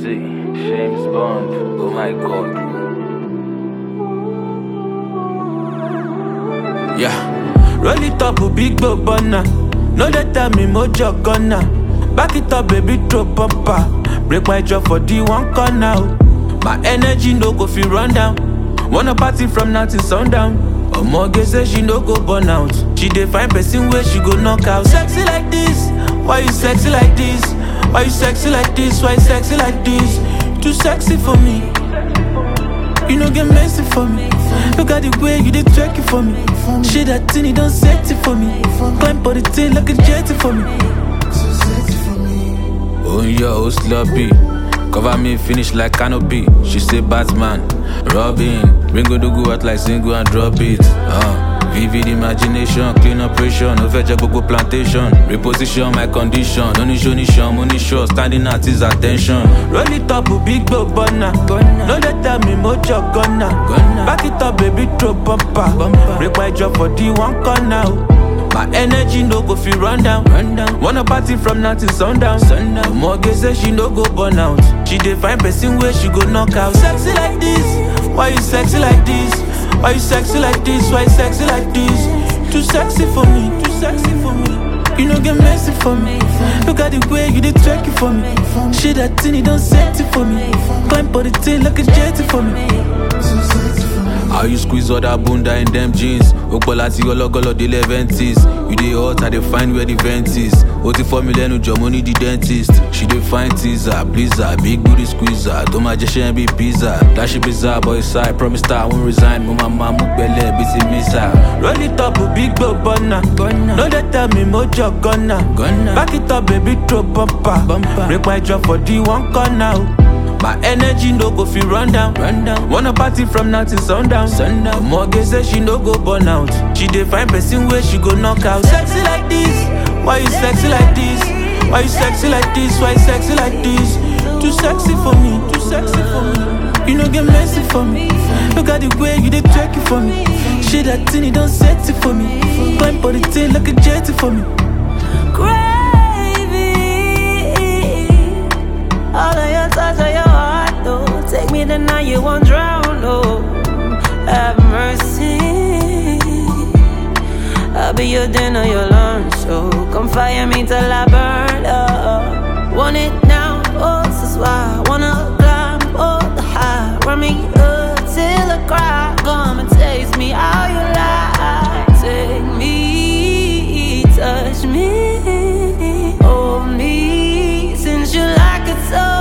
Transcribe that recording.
See, James Bond. Oh my god. Yeah. Roll it up, a big bow burner. No they tell me mojo gonna. Back it up, baby, throw bumper. Break my jaw for the one corner. oh. My energy no go feel run down. Wanna party from now till sundown. Omoge say she no go burn out. She dey find person where she go knock out. Sexy like this, why you sexy like this? Why you sexy like this? Why you sexy like this? Too sexy for me. You no get messy for me. Look at the way you did twerk it for me. Shit that thing, you don't set it for me. Climb for the thing like a jetty for me. Oh yeah, oh sloppy. Cover me, finish like canopy. She say Batman, Robin. Bring go go out like single and drop it. Uh. Vivid imagination, clean operation, no fetch gbogbo plantation. Reposition my condition, no ní show ní show, mo ní show, standing at his attention. Roll it up, big bow burner. No dey tell me mojo gonna. Back it up, baby, throw bumper. Break my jaw for the one corner. oh. My energy no go feel run down. Run down. Wanna party from now till sundown. sundown. Mortgage say she no go burn out. She dey find person where she go knock out. Sexy like this, why you sexy like this? Why you sexy like this? Why you sexy like this? Too sexy for me, too sexy for me. You no get messy for me. Look at the way you did twerk it for me. Shit that thing, you don't set it for me. Climb for the thing like a jetty for me. How you squeeze all that bunda in them jeans? Okpola ti gọlọgọlọ dé leventies. You dey hot, I dey find where the vent is. O ti fọ́ mi lẹ́nu jọ, mo ní the dentist. She dey find teaser, pleaser, big booty squeezer. Tó máa jẹ́ ṣẹ́ bí pizza. Dáṣẹ́ bizarre boy side, promise that I won't resign. Mo máa máa mú pẹ̀lẹ́ bí ti mísà. Roll it up, big bow burner. No dey tell me mojo gonna. Back it up, baby, throw bumper. Break my jaw for the one corner. oh. My energy no go feel run down. run down. Wanna party from now till sundown. sundown. Mortgage say she no go burn out. She dey find person where she go knock out. Sexy like this, why you sexy like this? Why you sexy like this? Why you sexy like this? Too sexy for me, too sexy for me. You no get messy for me. Look at the way you did twerk it for me. Shit that thing, you don't set it for me. Climb for the thing like a jetty for me. Gravy. All of your touch of your heart, though. Take me the night you won't drown, oh. Have mercy. I'll be your dinner, your lunch, so come fire me till I burn up. Want it now, oh, this is why I wanna climb all the high. Run me up till I cry. Come and taste me how you lie. Take me, touch me, hold me. Since you like it so